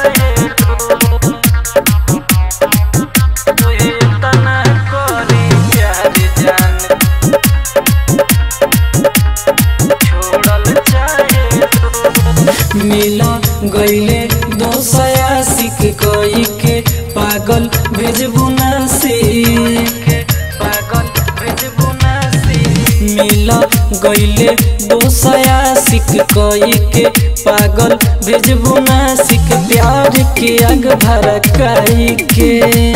मिला गईले दोसया सिक कोई के पागल भेजबू नासी पागल भेजबू नासी मिला गईले दोसया सिक कोई के पागल भेजबू नासिक प्यार के आग भड़काई के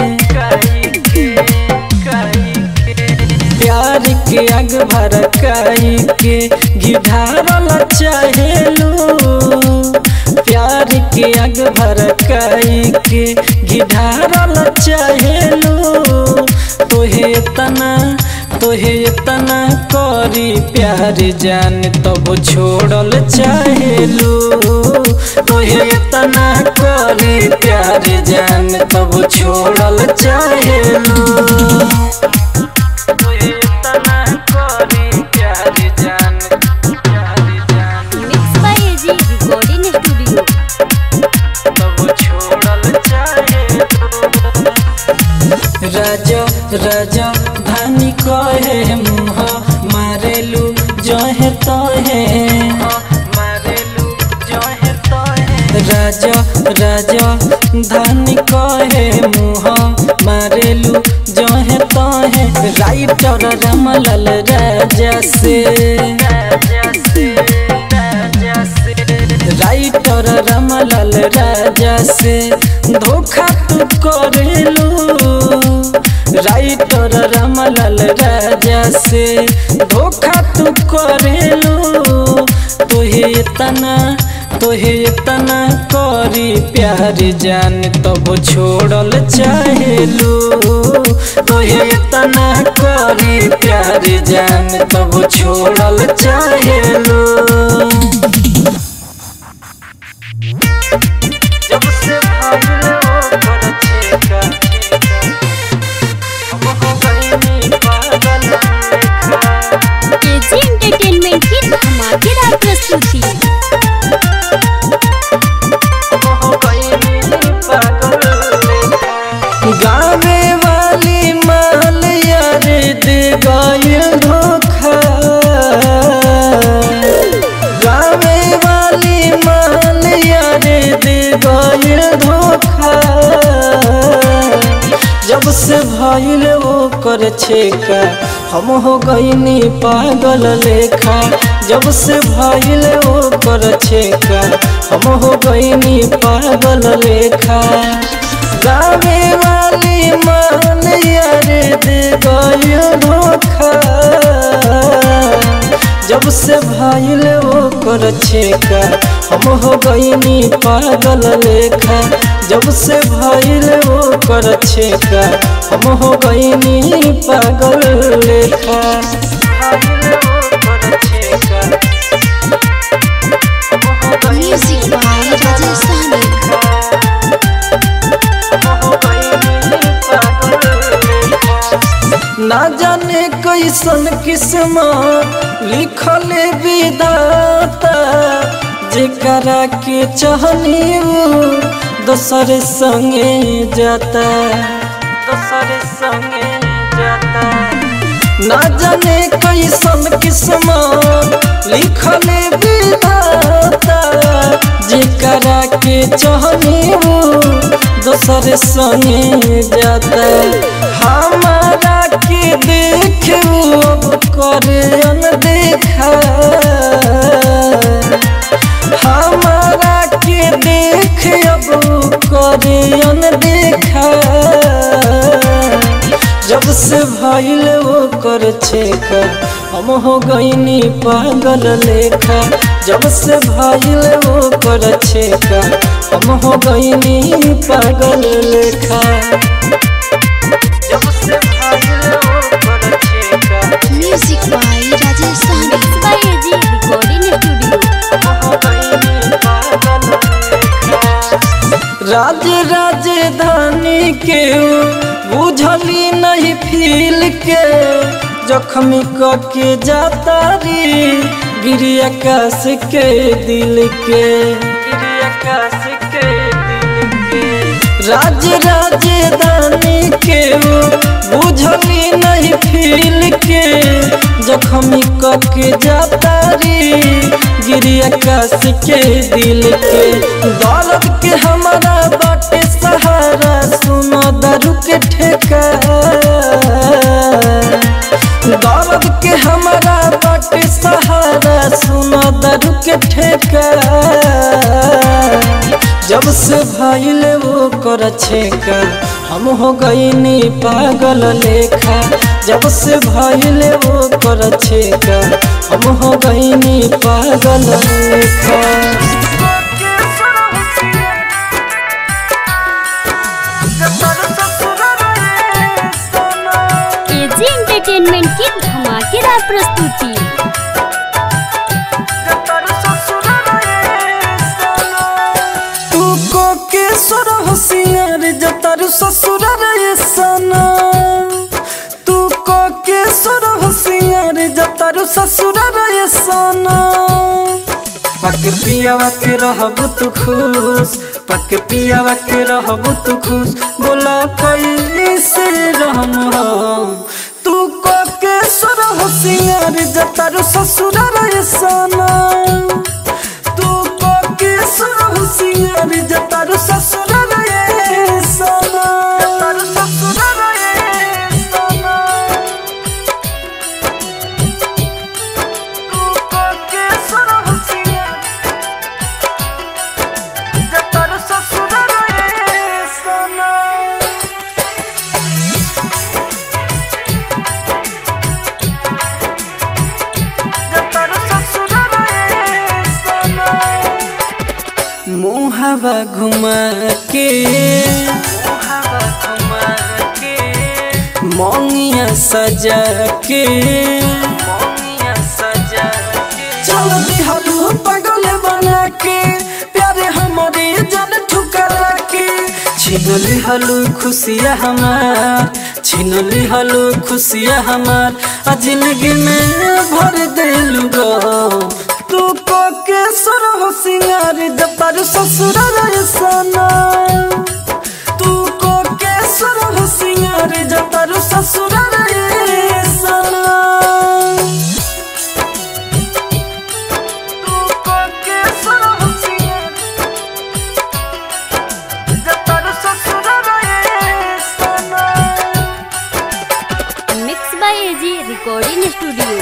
प्यार के आग भड़काई के घिढारल चाहेलू प्यार के आग भड़काई के घिढारल चाहेलू तोहे तना तोहे तना करी प्यार जान तब छोड़ल चाहेलू तोहे तना करी प्यार जान तब छोड़ल चाहेलू mix by AG recording studio राजा राजा धानी कहे मुह मारेलू जहे तहे राजा राजा धानी कहे मुह मारेलू जहे तहे राइटर रमलाल राजा से राइटर रमलाल राजा से धोखा तू करेलू राइटर रमलाल राजा से धोखा तू करेलू तोहे तना तोहे तना करी प्यार जान तब छोड़ल चाहेलू तोहे तना करी प्यार जान तब छोड़ल चाहेलू जब से भागले ओकर छेका हम हो गइनी पागल लेखा एजी एंटरटेनमेंट की धमाकेदार प्रस्तुति गावे वाली माल यार दे गइल धोखा गावे वाली माल यार दे गइल धोखा जब से भइल ओकर छेका हम हो गइनी पागल लेखा जब से भइल ओकर छेका हम हो गइनी पागल लेखा गावे वाली ईमान यार दे गयो धोखा जब से भाईल वो कर छेका हम हो गईनी पागल लेखा जब से भाईल वो कर छेका हम हो गईनी पागल लेखा भाईल वो कर छेका हम हो गईनी म्यूजिक बाय राजेश सहनी ना जाने कैसन किस्म लिखल विदाता जेकरा के चाहनी उ दोसर संगे जाता दोसर संगे जाता ना जाने कैसन किस्म लिखल विधाता जेकरा के चाहनी उ दोसर संगे जाता हमारा के देख अब करे अनदेखा हमारा के देख अब करे अनदेखा जब से भइल वो कर छेका हम हो गईनी पागल लेखा जब से भइल वो कर छेका हम हो गईनी पागल लेखा जब से भइल वो कर छेका music by Rajesh Sahani mix by AG recording studio राज राजधानी के बुझली नहीं फील के जख्मी के जाता री गिरी आकाश के दिल के गिरी आकाश के दिल के राज राजधानी के बुझली नहीं फील के जख्मी के जाता री गिरी आकाश के दिल के दौलत के हमारा बाटे सहारा सुनो दारू के ठेका दौलत के हमारा बाटे सहारा सुनो दारू के ठेका जब से भाईल वो कर छेका हम हो गईनी पागल लेखा जब से भाईल वो कर छेका हम हो गईनी पागल लेखा एजी एंटरटेनमेंट की धमाकेदार प्रस्तुति तू को के सोर होशियार जतारू ससुर रे सना तू को के सोर होशियार जतारू ससुर रे सना पक पियावा के रहब तू खुश पक पियावा के रहब तू खुश बोला कैसे रहम हम तू को के सोर होशियार जतारू ससुर रे सना तू को के सुर होशियार जतारू ससुर रे सना जतारू ससुर रे सना तू को के सुर होशियार जतारू ससुर रे सना मुहावा घुमा के मुहावा घुमा के मोंगिया सजा के मोंगिया सजा के चल दिहलू पागल बना के प्यारे हमारे जन ठुकरा के छीन लिहलू खुशिया हमार छीन लिहलू खुशिया हमार आ जिंदगी में भर देलू गो तू को के सुर हो सिंगार जतारू ससुर रे सना तू को के सुर हो सिंगार जतारू ससुर रे सना तू को के सुर हो सिंगार जतारू ससुर रे सना mix by AG recording studio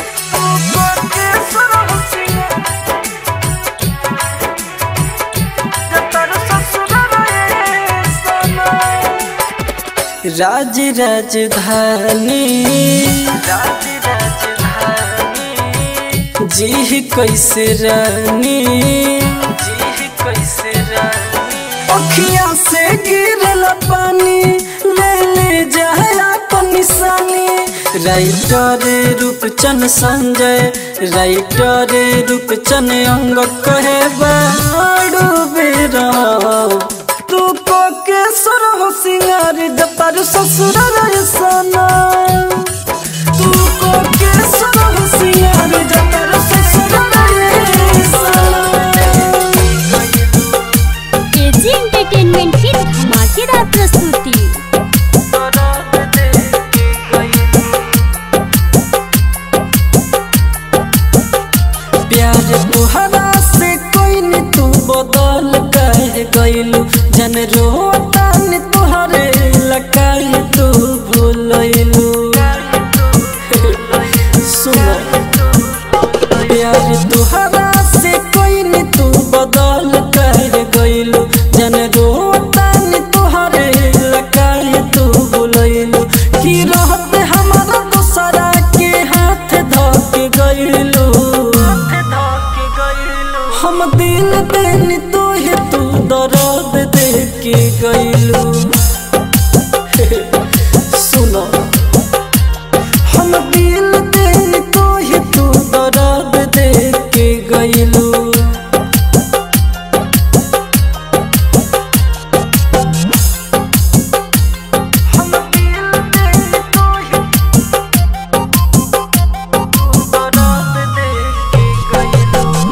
राज राजधानी जी कैसे रानी अखिया से गिरला पानी ले ले जाए अपन निशानी राइटर रूपचन संजय राइटर रूपचन अंग कहे बाड़ू बेरा तू को के सुर हो सिंगार दपर ससुर सना तू को के सुर हो सिंगार दपर ससुर सना एजी एंटरटेनमेंट की धमाकेदार प्रस्तुति प्यार तुहरा से कोई न तू बदल कह गइलू जन रोता न तुहरे लकाई तू भूलैलू सुन प्यार तुहरा से कोई न तू बदल कह गइलू जन रोता न तुहरे लकाई तू भूलैलू की रहत हमारा दूसरा के हाथ धक गइलू हम दिल देनी तो है तू दर्द दे के गइलू सुनो हम दिल देनी तो है तू दर्द दे के गइलू हम दिल देनी तो है तू दर्द दे के गइलू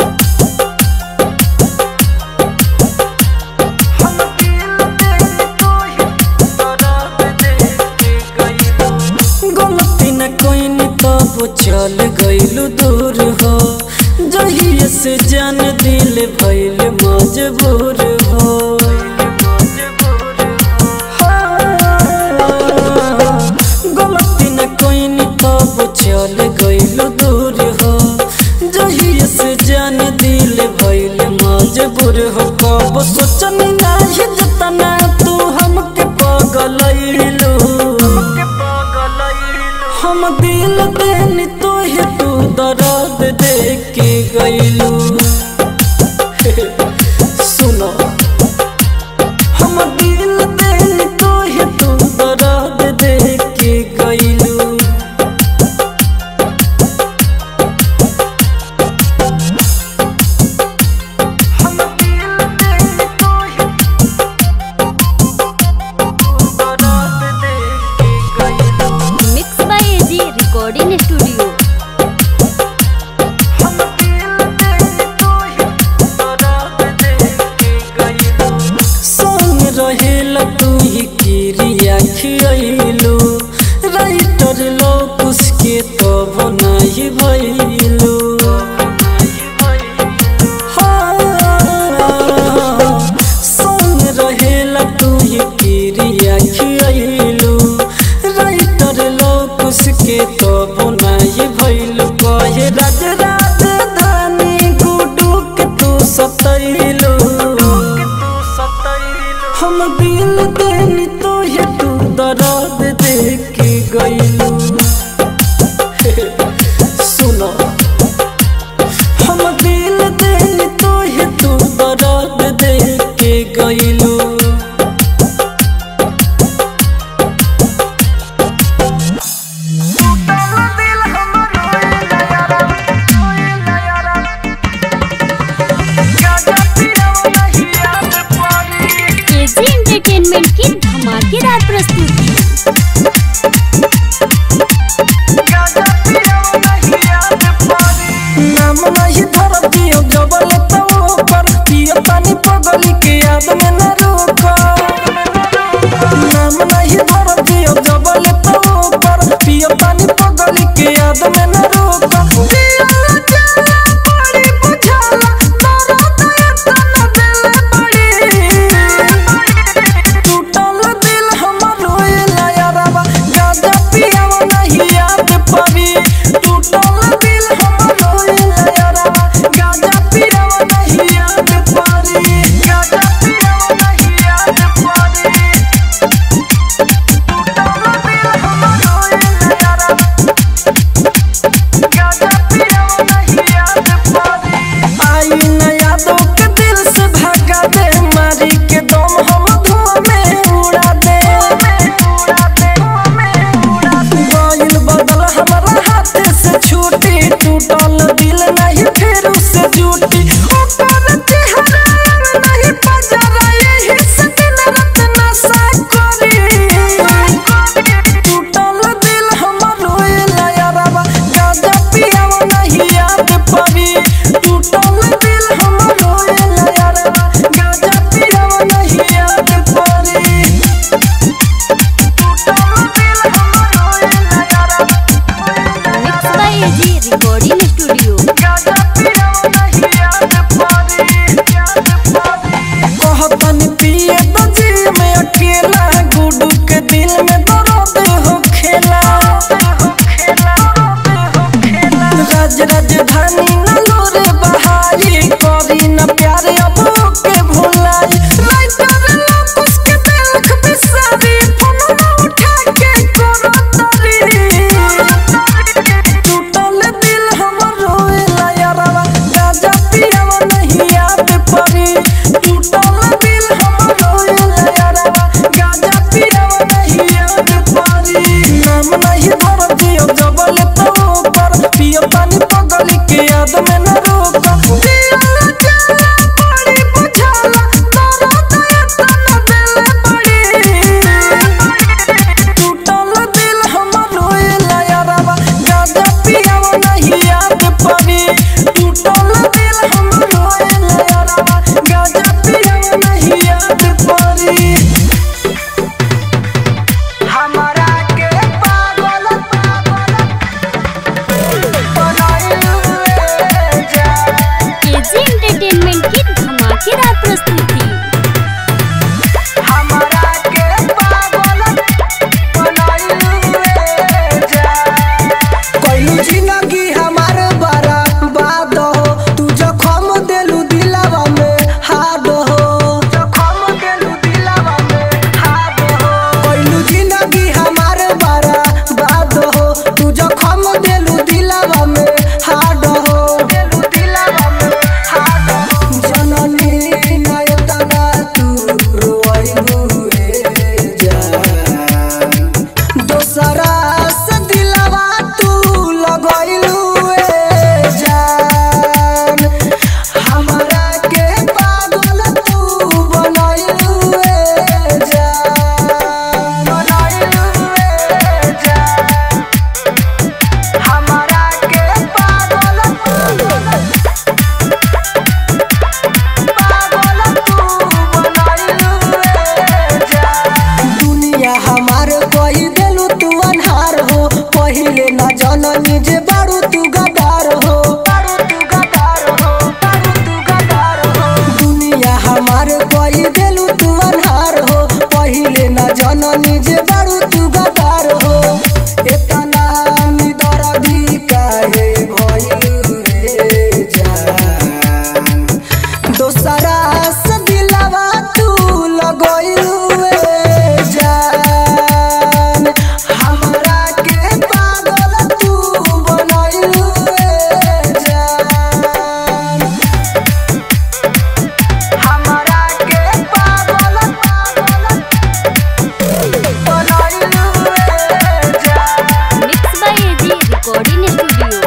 गलती न कोई न तब चल गइलू दूर हो जहिए से जान दिल भइल मजबूर हो गलती न कोई न तब चल गइलू दूर हो जहिए से जान दिल भइल मजबूर हो कब सोचन नाही जतना तू हमके पगलैलू हम दिल देनी तो है तू दर्द दे के गइलू सुनो हम दिल देनी तो है तू दर्द दे के गइलू हम दिल देनी तो है तू दर्द दे के गइलू mix by AG recording studio संग रहेल तू ही किरिया खियलू राइटर लोग उसके तो बनाई भइलू संग रहेल तू ही किरिया खियलू राइटर लोग उसके तो बनाई भइलू कहे राज राजधानी गुडू के तू सतैलू हम दिल देनी तो है तू दर्द दे के गइलू सुनो हम दिल देनी तो है तू दर्द दे के गइलू एजी एंटरटेनमेंट की धमाकेदार प्रस्तुति नाम नहीं धर दियो जबल तो ऊपर पियो पानी पगली के याद में न रोको नाम नहीं धर दियो जबल तो ऊपर पियो पानी पगली के याद में न रोको पियो जाला बड़ी बुझाला दर्द इतना दिल बड़ी टूटल दिल हमर रोएला यारबा गाजा पियावा नहीं याद पड़ी टूटल दिल हमर रोएला यारबा गाजा पियावा नहीं याद पड़ी गाजा पियावा नहीं याद पड़ी एजी रिकॉर्डिंग स्टूडियो कहतन पिए तो जी में अकेला गुडू के दिल में दर्द हो खेला राज राजधानी न लोरे बहाई करी न प्यार अब के भुलाई लाइटर लोकुस के देख बिसारी फोन उठा के करो तरी टूटल दिल हमर रोएला यारवा गाजा पियावा नहीं याद परी टूटल दिल हमर रोएला यारवा गाजा पियावा नहीं याद परी नाम नहीं धर दियो जबल तो ऊपर पियो पानी पगली के याद में न रोक दिया जाला बड़ी बुझाला तोरा दया तना दिल बड़ी टूटल दिल हमर रोएला यारवा गाजा पियावा नहीं याद परी टूटल दिल हमर रोएला यारवा गाजा पियावा नहीं याद परी हमारा के पागल बनाइले जा एजी एंटरटेनमेंट की धमाकेदार प्रस्तुति हमारा के पागल बनाइले जा कोई जिंदगी हमार बर्बाद हो तू जखम देलू दिलावा में हाड हो जखम देलू दिलावा में हाड हो कोई जिंदगी हमार बर्बाद हो तू जखम देलू दिलावा में हाड हो देलू दिलावा में हाड हो जननी नायतना तू रोइबू रे जान दोसरा से दिलवा तू लगैलू ए जान हमरा के पागल तू बनैलू ए जान बनैलू ए जान हमरा के पागल पागल तू बनैलू ए जान दुनिया हमार कही देलू तू अनहार हो पहिले न जननी जे बारू तू गदार हो बारू तू गदार हो बारू तू गदार हो दुनिया हमार कही देलू तू अनहार हो पहिले न जननी जे बारू तू गदार हो एतना निदर भी काहे भइल रे जान दोसरा से दिलवा तू लगैलू ए जान हमरा के पागल तू बनैलू ए जान हमरा के पागल बनैलू ए जान mix by AG recording studio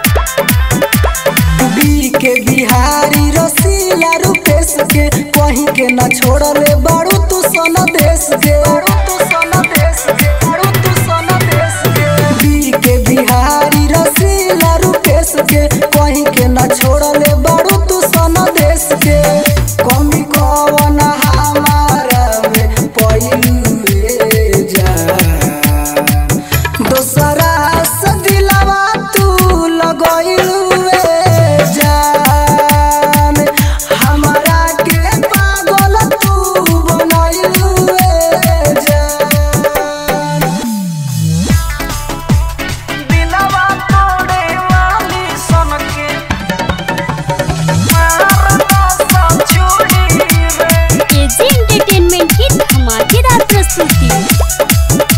B K Bihari रसीला रूपेश के कहीं के न छोड़ले बारू तू सन देश के बारू तू सन देश के बारू तू सन देश के बी के बिहारी रसीला रूपेश के कहीं के न छोड़ले बारू तू सन देश के कमी कवन हमारा में पइलू रे जान दोसरा से दिलवा तू लगैलू ए जान हमरा के पागल तू बनैलू ए जान दिलवा तोड़े वाली सन के मारना सब छोड़ी रे एजी एंटरटेनमेंट की धमाकेदार प्रस्तुति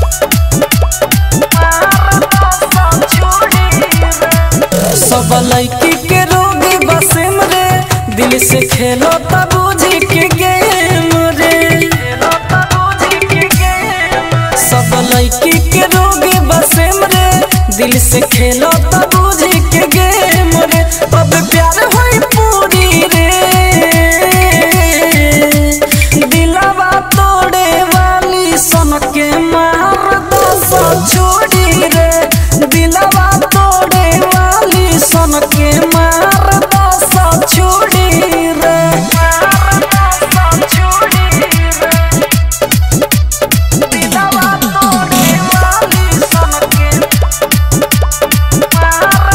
सब लड़की के रोगी बसम रे दिल से खेलो तब बुझ के गेम रे सब लड़की के रोगी बसम रे दिल से खेलो तब बुझ के गेम रे अब प्यार होई पूरी रे दिलवा तोड़े वाली सन के मार दो सब छोड़ी रे दिलवा तोड़े वाली सन के मार दो सब छोड़ी रे मार दो सब छोड़ी रे दिलवा तोड़े वाली सन के मार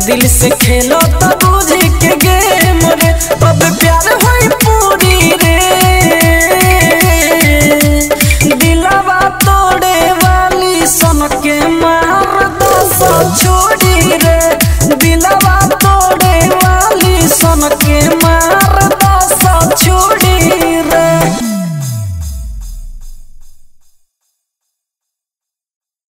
दिल से खेलो तो बुझ के गेम रे तब